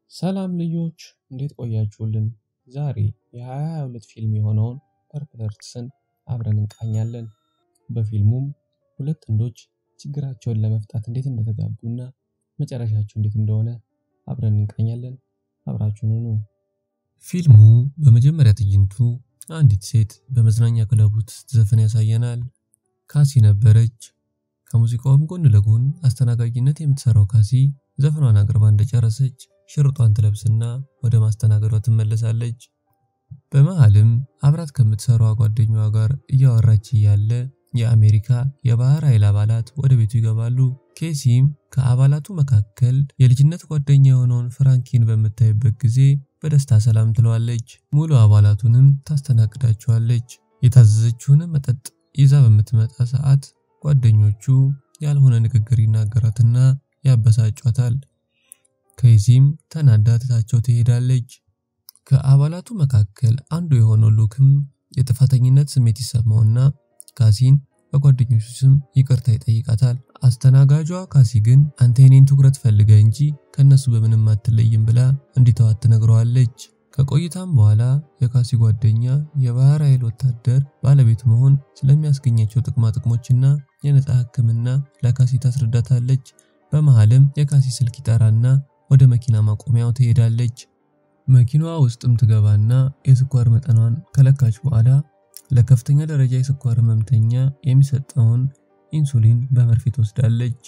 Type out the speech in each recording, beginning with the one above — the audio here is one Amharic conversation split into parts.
ሰላም ልጆች እንዴት ቆያችሁልን? ዛሬ የ2022 ፊልም የሆነውን ፐርፕል ሄርትስን አብረን እንቃኛለን። በፊልሙም ሁለት ጥንዶች ችግራቸውን ለመፍታት እንዴት እንደተጋቡና መጨረሻቸው እንዴት እንደሆነ አብረን እንቃኛለን። አብራችሁን ሁኑ። ፊልሙ በመጀመሪያ ትዕይንቱ አንዲት ሴት በመዝናኛ ክለብ ውስጥ ስትዘፍን ያሳየናል። ካሲ ነበረች። ከሙዚቃውም ጎን ለጎን አስተናጋጅነት የምትሰራው ካሲ ዘፈኗን አቅርባ እንደጨረሰች ሽርጧን ትለብስና ወደ ማስተናገዷ ትመለሳለች። በመሃልም አብራት ከምትሰራዋ ጓደኛዋ ጋር እያወራች እያለ የአሜሪካ የባህር ኃይል አባላት ወደ ቤቱ ይገባሉ። ኬሲም ከአባላቱ መካከል የልጅነት ጓደኛ የሆነውን ፍራንኪን በምታይበት ጊዜ በደስታ ሰላም ትለዋለች። ሙሉ አባላቱንም ታስተናግዳቸዋለች። የታዘዘችውንም መጠጥ ይዛ በምትመጣ ሰዓት ጓደኞቹ ያልሆነ ንግግር ይናገራትና ያበሳጯታል። ከዚህም ተናዳ ትታቸው ትሄዳለች። ከአባላቱ መካከል አንዱ የሆነው ሉክም የጥፋተኝነት ስሜት ይሰማውና ካሲን በጓደኞቹ ስም ይቅርታ ይጠይቃታል። አስተናጋጇ ካሲ ግን አንተ የኔን ትኩረት ፈልገ እንጂ ከነሱ በምንም አትለይም ብላ እንዲተዋት ትነግረዋለች። ከቆይታም በኋላ የካሲ ጓደኛ የባህር ኃይል ወታደር ባለቤት መሆን ስለሚያስገኛቸው ጥቅማ ጥቅሞችና የነፃ ሕክምና ለካሲ ታስረዳታለች። በመሃልም የካሲ ስልክ ይጠራና ወደ መኪና ማቆሚያው ትሄዳለች። መኪናዋ ውስጥም ትገባና የስኳር መጠኗን ከለካች በኋላ ለከፍተኛ ደረጃ የስኳር ህመምተኛ የሚሰጠውን ኢንሱሊን በመርፌ ትወስዳለች።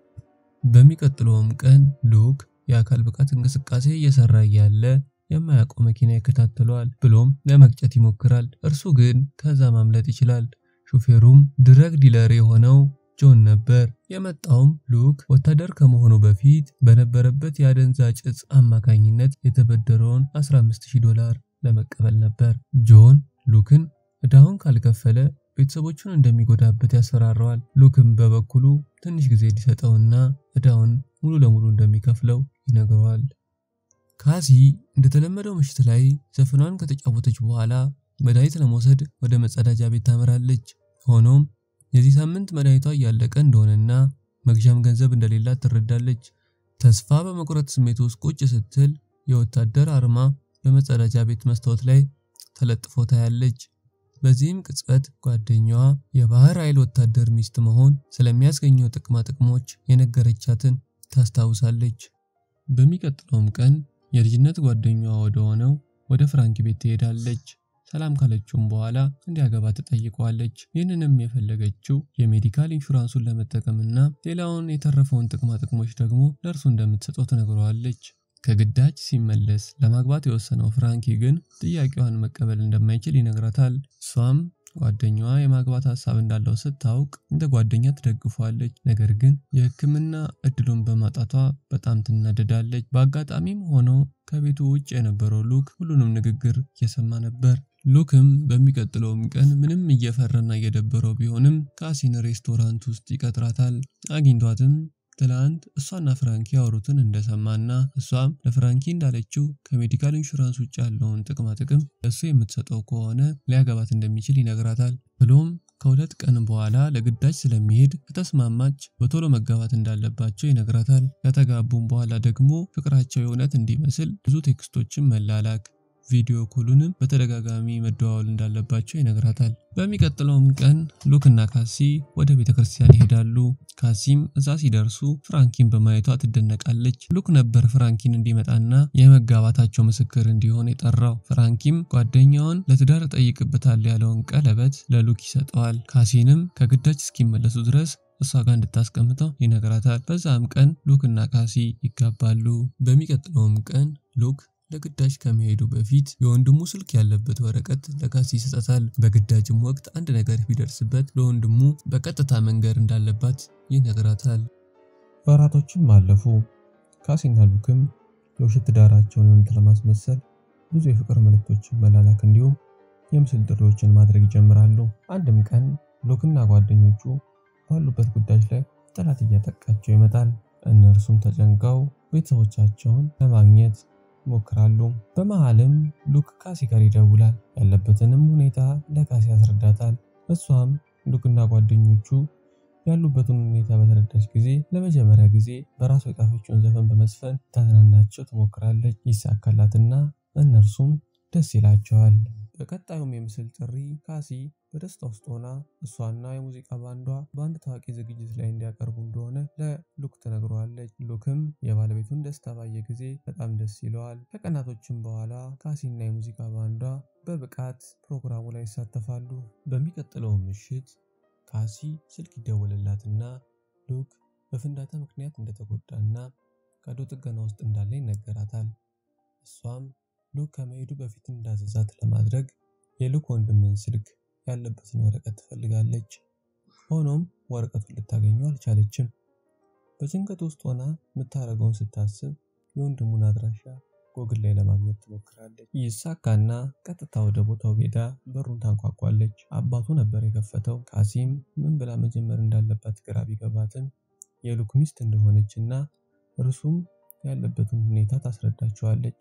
በሚቀጥለውም ቀን ሉክ የአካል ብቃት እንቅስቃሴ እየሰራ እያለ የማያውቀው መኪና ይከታተለዋል፣ ብሎም ለመግጨት ይሞክራል። እርሱ ግን ከዛ ማምለጥ ይችላል። ሹፌሩም ድረግ ዲለር የሆነው ጆን ነበር። የመጣውም ሉክ ወታደር ከመሆኑ በፊት በነበረበት የአደንዛዥ እጽ አማካኝነት የተበደረውን 15000 ዶላር ለመቀበል ነበር። ጆን ሉክን እዳውን ካልከፈለ ቤተሰቦቹን እንደሚጎዳበት ያስፈራረዋል። ሉክም በበኩሉ ትንሽ ጊዜ እንዲሰጠውና እዳውን ሙሉ ለሙሉ እንደሚከፍለው ይነግረዋል። ካሲ እንደተለመደው ምሽት ላይ ዘፈኗን ከተጫወተች በኋላ መድኃኒት ለመውሰድ ወደ መጸዳጃ ቤት ታመራለች። ሆኖም የዚህ ሳምንት መድኃኒቷ እያለቀ እንደሆነና መግዣም ገንዘብ እንደሌላት ትረዳለች። ተስፋ በመቁረጥ ስሜት ውስጥ ቁጭ ስትል የወታደር አርማ በመጸዳጃ ቤት መስታወት ላይ ተለጥፎ ታያለች። በዚህም ቅጽበት ጓደኛዋ የባህር ኃይል ወታደር ሚስት መሆን ስለሚያስገኘው ጥቅማ ጥቅሞች የነገረቻትን ታስታውሳለች። በሚቀጥለውም ቀን የልጅነት ጓደኛዋ ወደ ሆነው ወደ ፍራንኪ ቤት ትሄዳለች። ሰላም ካለችውም በኋላ እንዲያገባ ትጠይቀዋለች። ይህንንም የፈለገችው የሜዲካል ኢንሹራንሱን ለመጠቀምና ሌላውን የተረፈውን ጥቅማ ጥቅሞች ደግሞ ለእርሱ እንደምትሰጠው ትነግረዋለች። ከግዳጅ ሲመለስ ለማግባት የወሰነው ፍራንኪ ግን ጥያቄዋን መቀበል እንደማይችል ይነግራታል። እሷም ጓደኛዋ የማግባት ሀሳብ እንዳለው ስታውቅ እንደ ጓደኛ ትደግፏለች። ነገር ግን የሕክምና እድሉን በማጣቷ በጣም ትናደዳለች። በአጋጣሚም ሆኖ ከቤቱ ውጭ የነበረው ሉክ ሁሉንም ንግግር እየሰማ ነበር። ሉክም በሚቀጥለውም ቀን ምንም እየፈራና እየደበረው ቢሆንም ካሲን ሬስቶራንት ውስጥ ይቀጥራታል። አግኝቷትም ትላንት እሷና ፍራንኪ ያወሩትን እንደሰማና እሷም ለፍራንኪ እንዳለችው ከሜዲካል ኢንሹራንስ ውጭ ያለውን ጥቅማ ጥቅም ለእሱ የምትሰጠው ከሆነ ሊያገባት እንደሚችል ይነግራታል። ብሎም ከሁለት ቀን በኋላ ለግዳጅ ስለሚሄድ ከተስማማች በቶሎ መጋባት እንዳለባቸው ይነግራታል። ከተጋቡም በኋላ ደግሞ ፍቅራቸው የእውነት እንዲመስል ብዙ ቴክስቶችን መላላክ ቪዲዮ ኮሉንም በተደጋጋሚ መደዋወል እንዳለባቸው ይነግራታል። በሚቀጥለውም ቀን ሉክና ካሲ ወደ ቤተ ክርስቲያን ይሄዳሉ። ካሲም እዛ ሲደርሱ ፍራንኪን በማየቷ ትደነቃለች። ሉክ ነበር ፍራንኪን እንዲመጣና የመጋባታቸው ምስክር እንዲሆን የጠራው። ፍራንኪም ጓደኛውን ለትዳር ጠይቅበታል ያለውን ቀለበት ለሉክ ይሰጠዋል። ካሲንም ከግዳጅ እስኪመለሱ ድረስ እሷ ጋር እንድታስቀምጠው ይነግራታል። በዛም ቀን ሉክና ካሲ ይጋባሉ። በሚቀጥለውም ቀን ሉክ ለግዳጅ ከመሄዱ በፊት የወንድሙ ስልክ ያለበት ወረቀት ለካሲ ይሰጣታል። በግዳጅም ወቅት አንድ ነገር ቢደርስበት ለወንድሙ በቀጥታ መንገር እንዳለባት ይነግራታል። ወራቶችም አለፉ። ካሲና ሉክም የውሸት ትዳራቸውን እውነት ለማስመሰል ብዙ የፍቅር መልእክቶችን መላላክ እንዲሁም የምስል ጥሪዎችን ማድረግ ይጀምራሉ። አንድም ቀን ሉክና ጓደኞቹ ባሉበት ጉዳዮች ላይ ጠላት እያጠቃቸው ይመጣል። እነርሱም ተጨንቀው ቤተሰቦቻቸውን ለማግኘት ይሞክራሉ። በመሃልም ሉክ ካሲ ጋር ይደውላል። ያለበትንም ሁኔታ ለካሲ ያስረዳታል። እሷም ሉክና ጓደኞቹ ያሉበትን ሁኔታ በተረዳች ጊዜ ለመጀመሪያ ጊዜ በራሷ የጻፈችውን ዘፈን በመስፈን ታዝናናቸው ትሞክራለች። ይሳካላትና እነርሱም ደስ ይላቸዋል። በቀጣዩም የምስል ጥሪ ካሲ በደስታ ውስጥ ሆና እሷና የሙዚቃ ባንዷ በአንድ ታዋቂ ዝግጅት ላይ እንዲያቀርቡ እንደሆነ ለሉክ ትነግረዋለች። ሉክም የባለቤቱን ደስታ ባየ ጊዜ በጣም ደስ ይለዋል። ከቀናቶችም በኋላ ካሲና የሙዚቃ ባንዷ በብቃት ፕሮግራሙ ላይ ይሳተፋሉ። በሚቀጥለው ምሽት ካሲ ስልክ ይደወልላትና ሉክ በፍንዳታ ምክንያት እንደተጎዳና ቀዶ ጥገና ውስጥ እንዳለ ይነገራታል። እሷም ሉክ ከመሄዱ በፊት እንዳዘዛት ለማድረግ የሉክ ወንድምን ስልክ ያለበትን ወረቀት ትፈልጋለች። ሆኖም ወረቀቱን ልታገኘው አልቻለችም። በጭንቀት ውስጥ ሆና የምታደርገውን ስታስብ የወንድሙን አድራሻ ጎግል ላይ ለማግኘት ትሞክራለች። ይሳካና ቀጥታ ወደ ቦታው ሄዳ በሩን ታንኳኳለች። አባቱ ነበር የከፈተው። ካሲም ምን ብላ መጀመር እንዳለባት ግራ ቢገባትም የሉክ ሚስት እንደሆነችና እርሱም ያለበትን ሁኔታ ታስረዳቸዋለች።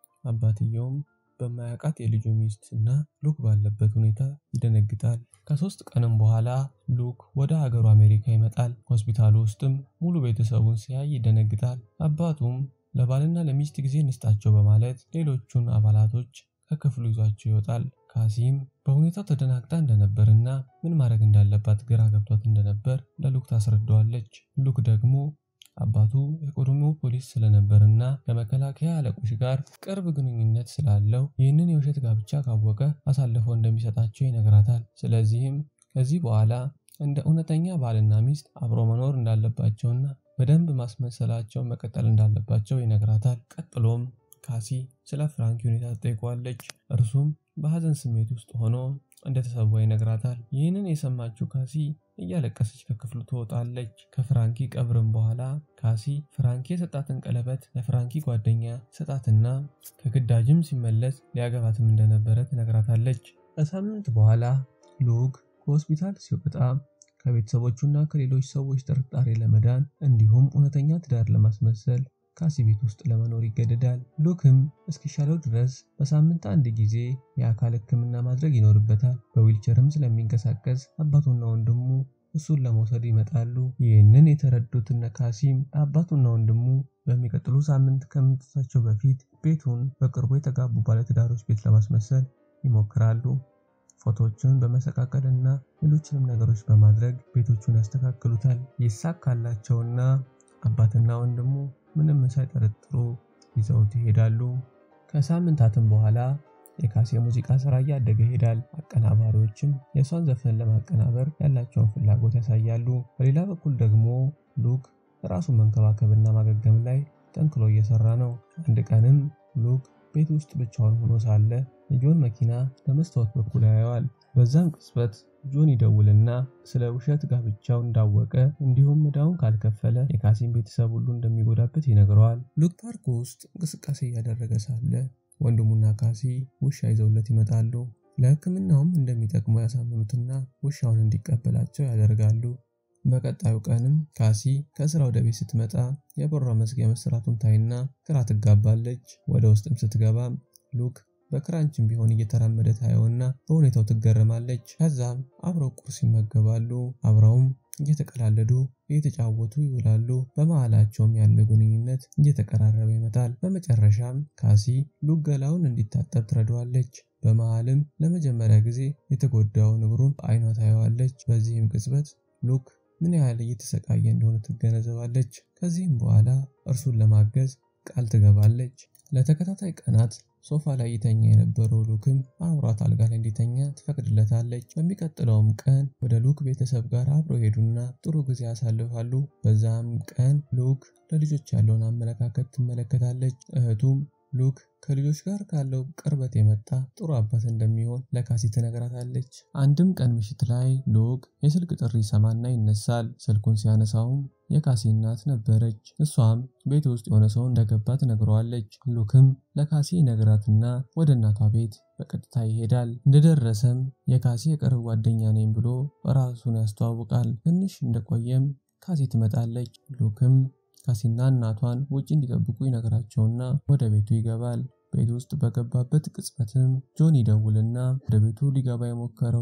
አባትየውም በማያውቃት የልጁ ሚስት እና ሉክ ባለበት ሁኔታ ይደነግጣል። ከሶስት ቀንም በኋላ ሉክ ወደ ሀገሩ አሜሪካ ይመጣል። ሆስፒታሉ ውስጥም ሙሉ ቤተሰቡን ሲያይ ይደነግጣል። አባቱም ለባልና ለሚስት ጊዜ እንስጣቸው በማለት ሌሎቹን አባላቶች ከክፍሉ ይዟቸው ይወጣል። ካሲም በሁኔታው ተደናግጣ እንደነበርና ምን ማድረግ እንዳለባት ግራ ገብቷት እንደነበር ለሉክ ታስረዳዋለች። ሉክ ደግሞ አባቱ የቀድሞ ፖሊስ ስለነበርና ከመከላከያ አለቆች ጋር ቅርብ ግንኙነት ስላለው ይህንን የውሸት ጋብቻ ካወቀ አሳልፈው እንደሚሰጣቸው ይነግራታል። ስለዚህም ከዚህ በኋላ እንደ እውነተኛ ባልና ሚስት አብሮ መኖር እንዳለባቸውና በደንብ ማስመሰላቸው መቀጠል እንዳለባቸው ይነግራታል። ቀጥሎም ካሲ ስለ ፍራንኪ ሁኔታ ትጠይቋለች። እርሱም በሀዘን ስሜት ውስጥ ሆኖ እንደተሰዋ ይነግራታል። ይህንን የሰማችው ካሲ እያለቀሰች ከክፍሉ ትወጣለች። ከፍራንኪ ቀብርም በኋላ ካሲ ፍራንኪ የሰጣትን ቀለበት ለፍራንኪ ጓደኛ ሰጣትና ከግዳጅም ሲመለስ ሊያገባትም እንደነበረ ትነግራታለች። ከሳምንት በኋላ ሉክ ከሆስፒታል ሲወጣ ከቤተሰቦቹና ከሌሎች ሰዎች ጥርጣሬ ለመዳን እንዲሁም እውነተኛ ትዳር ለማስመሰል ካሲ ቤት ውስጥ ለመኖር ይገደዳል። ሉክም እስኪሻለው ድረስ በሳምንት አንድ ጊዜ የአካል ሕክምና ማድረግ ይኖርበታል። በዊልቸርም ስለሚንቀሳቀስ አባቱና ወንድሙ እሱን ለመውሰድ ይመጣሉ። ይህንን የተረዱት እነ ካሲም አባቱና ወንድሙ በሚቀጥሉ ሳምንት ከመምጣታቸው በፊት ቤቱን በቅርቡ የተጋቡ ባለትዳሮች ቤት ለማስመሰል ይሞክራሉ። ፎቶዎችን በመሰቃቀል እና ሌሎችንም ነገሮች በማድረግ ቤቶቹን ያስተካክሉታል። ይሳካላቸውና አባትና ወንድሙ ምንም ሳይጠረጥሩ ይዘውት ይሄዳሉ። ከሳምንታትም በኋላ የካሲ የሙዚቃ ስራ እያደገ ይሄዳል። አቀናባሪዎችም የእሷን ዘፈን ለማቀናበር ያላቸውን ፍላጎት ያሳያሉ። በሌላ በኩል ደግሞ ሉክ ራሱን መንከባከብና ማገገም ላይ ጠንክሮ እየሰራ ነው። አንድ ቀንም ሉክ ቤት ውስጥ ብቻውን ሆኖ ሳለ የጆን መኪና በመስታወት በኩል ያየዋል። በዛም ቅጽበት ጆን ይደውልና ስለ ውሸት ጋብቻው እንዳወቀ እንዲሁም ዕዳውን ካልከፈለ የካሲን ቤተሰብ ሁሉ እንደሚጎዳበት ይነግረዋል። ሉክ ፓርክ ውስጥ እንቅስቃሴ እያደረገ ሳለ ወንድሙና ካሲ ውሻ ይዘውለት ይመጣሉ። ለሕክምናውም እንደሚጠቅሙ ያሳምኑትና ውሻውን እንዲቀበላቸው ያደርጋሉ። በቀጣዩ ቀንም ካሲ ከስራ ወደ ቤት ስትመጣ የበሯ መዝጊያ መሰራቱን ታይና ግራ ትጋባለች። ወደ ውስጥም ስትገባም ሉክ በክራንችም ቢሆን እየተራመደ ታየውና በሁኔታው ትገረማለች። ከዛም አብረው ቁርስ ይመገባሉ። አብረውም እየተቀላለዱ እየተጫወቱ ይውላሉ። በመሃላቸውም ያለው ግንኙነት እየተቀራረበ ይመጣል። በመጨረሻም ካሲ ሉክ ገላውን እንዲታጠብ ትረዳዋለች። በመሃልም ለመጀመሪያ ጊዜ የተጎዳውን እግሩን በአይኗ ታየዋለች። በዚህም ቅጽበት ሉክ ምን ያህል እየተሰቃየ እንደሆነ ትገነዘባለች። ከዚህም በኋላ እርሱን ለማገዝ ቃል ትገባለች። ለተከታታይ ቀናት ሶፋ ላይ ይተኛ የነበረው ሉክም አብሯት አልጋ ላይ እንዲተኛ ትፈቅድለታለች። በሚቀጥለውም ቀን ወደ ሉክ ቤተሰብ ጋር አብረው ሄዱና ጥሩ ጊዜ ያሳልፋሉ። በዛም ቀን ሉክ ለልጆች ያለውን አመለካከት ትመለከታለች። እህቱም ሉክ ከልጆች ጋር ካለው ቅርበት የመጣ ጥሩ አባት እንደሚሆን ለካሲ ትነግራታለች። አንድም ቀን ምሽት ላይ ሉክ የስልክ ጥሪ ሰማና ይነሳል። ስልኩን ሲያነሳውም የካሲ እናት ነበረች። እሷም ቤት ውስጥ የሆነ ሰው እንደገባ ትነግረዋለች። ሉክም ለካሲ ነግራትና ወደ እናቷ ቤት በቀጥታ ይሄዳል። እንደደረሰም የካሲ የቅርብ ጓደኛ ነኝ ብሎ ራሱን ያስተዋውቃል። ትንሽ እንደቆየም ካሲ ትመጣለች። ሉክም ካሲና እናቷን ውጭ እንዲጠብቁ ይነግራቸውና ወደ ቤቱ ይገባል። ቤት ውስጥ በገባበት ቅጽበትም ጆን ይደውልና ወደ ቤቱ ሊገባ የሞከረው ሰው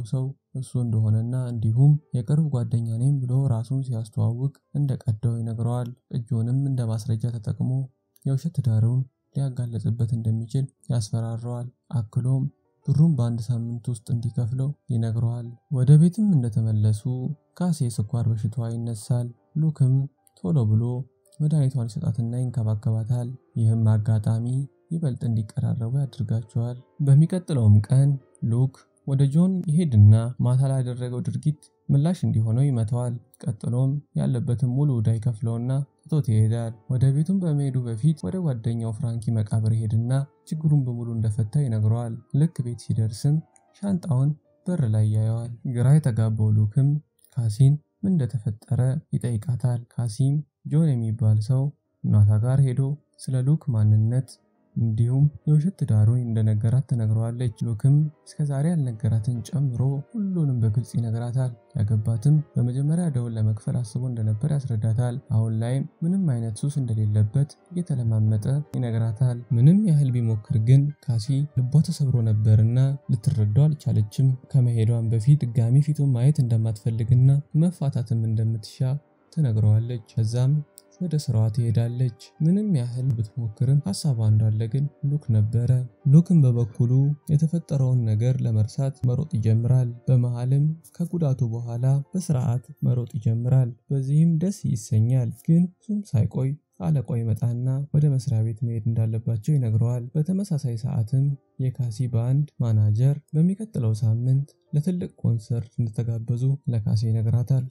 እሱ እንደሆነና እንዲሁም የቅርብ ጓደኛ ነኝ ብሎ ራሱን ሲያስተዋውቅ እንደ ቀደው ይነግረዋል። እጁንም እንደ ማስረጃ ተጠቅሞ የውሸት ትዳሩን ሊያጋለጽበት እንደሚችል ያስፈራረዋል። አክሎም ብሩን በአንድ ሳምንት ውስጥ እንዲከፍለው ይነግረዋል። ወደ ቤትም እንደተመለሱ ካሴ የስኳር በሽታዋ ይነሳል። ሉክም ቶሎ ብሎ መድኃኒቷን ይሰጣትና ይንከባከባታል። ይህም አጋጣሚ ይበልጥ እንዲቀራረቡ ያደርጋቸዋል። በሚቀጥለውም ቀን ሉክ ወደ ጆን ይሄድና ማታ ላይ ያደረገው ድርጊት ምላሽ እንዲሆነው ይመተዋል። ቀጥሎም ያለበትን ሙሉ ዕዳ ይከፍለውና ትቶት ይሄዳል። ወደ ቤቱም በመሄዱ በፊት ወደ ጓደኛው ፍራንኪ መቃብር ይሄድና ችግሩን በሙሉ እንደፈታ ይነግረዋል። ልክ ቤት ሲደርስም ሻንጣውን በር ላይ ያየዋል። ግራ የተጋባው ሉክም ካሲን ምን እንደተፈጠረ ይጠይቃታል። ካሲም ጆን የሚባል ሰው እናቷ ጋር ሄዶ ስለ ሉክ ማንነት እንዲሁም የውሸት ትዳሩን እንደነገራት ትነግረዋለች። ሉክም እስከዛሬ ያልነገራትን ጨምሮ ሁሉንም በግልጽ ይነግራታል። ያገባትም በመጀመሪያ ደውን ለመክፈል አስቦ እንደነበር ያስረዳታል። አሁን ላይም ምንም አይነት ሱስ እንደሌለበት እየተለማመጠ ይነግራታል። ምንም ያህል ቢሞክር ግን ካሲ ልቧ ተሰብሮ ነበርና ልትረዳው አልቻለችም። ከመሄዷን በፊት ድጋሚ ፊቱን ማየት እንደማትፈልግና መፋታትም እንደምትሻ ትነግረዋለች። ከዛም ወደ ስራዋ ትሄዳለች። ምንም ያህል ብትሞክርም ሀሳቧ እንዳለ ግን ሉክ ነበረ። ሉክም በበኩሉ የተፈጠረውን ነገር ለመርሳት መሮጥ ይጀምራል። በመሃልም ከጉዳቱ በኋላ በስርዓት መሮጥ ይጀምራል። በዚህም ደስ ይሰኛል። ግን እሱም ሳይቆይ አለቃው ይመጣና ወደ መስሪያ ቤት መሄድ እንዳለባቸው ይነግረዋል። በተመሳሳይ ሰዓትም የካሲ ባንድ ማናጀር በሚቀጥለው ሳምንት ለትልቅ ኮንሰርት እንደተጋበዙ ለካሲ ይነግራታል።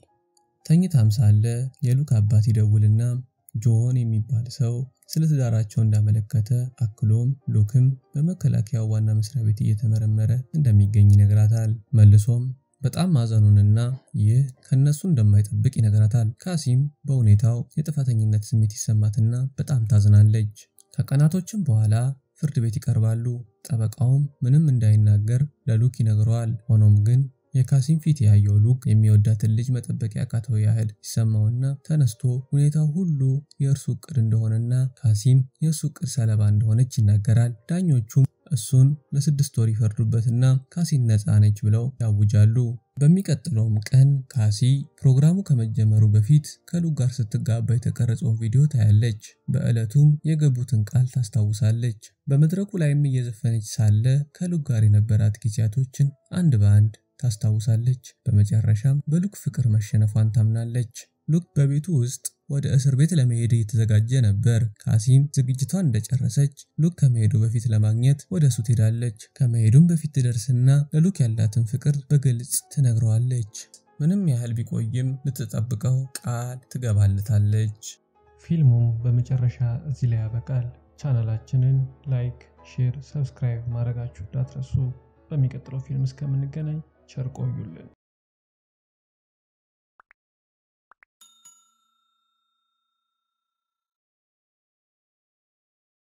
ተኝታም ሳለ የሉክ አባት ይደውልና ጆን የሚባል ሰው ስለ ትዳራቸው እንዳመለከተ አክሎም ሉክም በመከላከያው ዋና መስሪያ ቤት እየተመረመረ እንደሚገኝ ይነግራታል። መልሶም በጣም ማዘኑንና ይህ ከነሱ እንደማይጠብቅ ይነግራታል። ካሲም በሁኔታው የጥፋተኝነት ስሜት ይሰማትና በጣም ታዝናለች። ከቀናቶችም በኋላ ፍርድ ቤት ይቀርባሉ። ጠበቃውም ምንም እንዳይናገር ለሉክ ይነግረዋል። ሆኖም ግን የካሲም ፊት ያየው ሉክ የሚወዳትን ልጅ መጠበቅ ያቃተው ያህል ይሰማውና ተነስቶ ሁኔታው ሁሉ የእርሱ እቅድ እንደሆነና ካሲም የእሱ እቅድ ሰለባ እንደሆነች ይናገራል። ዳኞቹም እሱን ለስድስት ወር ይፈርዱበትና ካሲን ነፃ ነች ብለው ያውጃሉ። በሚቀጥለውም ቀን ካሲ ፕሮግራሙ ከመጀመሩ በፊት ከሉክ ጋር ስትጋባ የተቀረጸውን ቪዲዮ ታያለች። በዕለቱም የገቡትን ቃል ታስታውሳለች። በመድረኩ ላይም እየዘፈነች ሳለ ከሉክ ጋር የነበራት ጊዜያቶችን አንድ በአንድ ታስታውሳለች። በመጨረሻም በሉክ ፍቅር መሸነፏን ታምናለች። ሉክ በቤቱ ውስጥ ወደ እስር ቤት ለመሄድ እየተዘጋጀ ነበር። ካሲም ዝግጅቷን እንደጨረሰች ሉክ ከመሄዱ በፊት ለማግኘት ወደ እሱ ትሄዳለች። ከመሄዱም በፊት ትደርስና ለሉክ ያላትን ፍቅር በግልጽ ትነግረዋለች። ምንም ያህል ቢቆይም ልትጠብቀው ቃል ትገባለታለች። ፊልሙም በመጨረሻ እዚህ ላይ ያበቃል። ቻናላችንን ላይክ፣ ሼር፣ ሰብስክራይብ ማድረጋችሁ እንዳትረሱ። በሚቀጥለው ፊልም እስከምንገናኝ ቸር ቆዩልን።